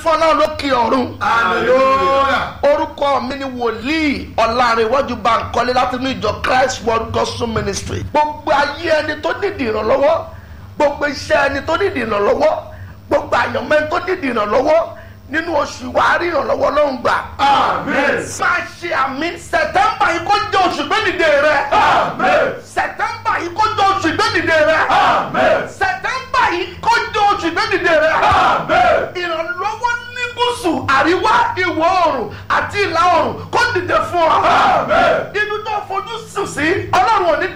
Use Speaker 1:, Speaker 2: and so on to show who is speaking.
Speaker 1: fún ọlọ́run lókè ọ̀run
Speaker 2: hallelujah.
Speaker 1: orúkọ mi ni wòlíì ọ̀làrìnwájú Bánkọ́lé láti inú ìjọ Christ World Gospel Ministry gbogbo ayé ẹni tó nídìí ìrànlọ́wọ́ gbogbo iṣẹ́ ẹni tó nídìí ìrànlọ́wọ́ gbogbo àyànmọ́ ẹni tó nídìí ìrànlọ́wọ́ nínú oṣù wa rí ìrànlọ́wọ́ lọ́hùn gbà.
Speaker 2: Amen.
Speaker 1: máa ṣe àmì sẹ̀tẹ́mbà yìí kó jẹ́ oṣù gbẹ́dìde rẹ.
Speaker 2: Amen.
Speaker 1: sẹ̀tẹ́mbà yìí kó jẹ́ oṣù gbẹ́dìde rẹ.
Speaker 2: Amen.
Speaker 1: sẹ̀tẹ́mbà yìí kó jẹ́ oṣù gbẹ́dìde rẹ.
Speaker 2: Amen.
Speaker 1: ìrànlọ́wọ́ ní gúúsù àríwá ìwọ̀ oòrùn àti ìlà oòrùn kó dìde fún ọ.
Speaker 2: Amen.
Speaker 1: inú tó fojú sùn sí ọlọ́run ò ní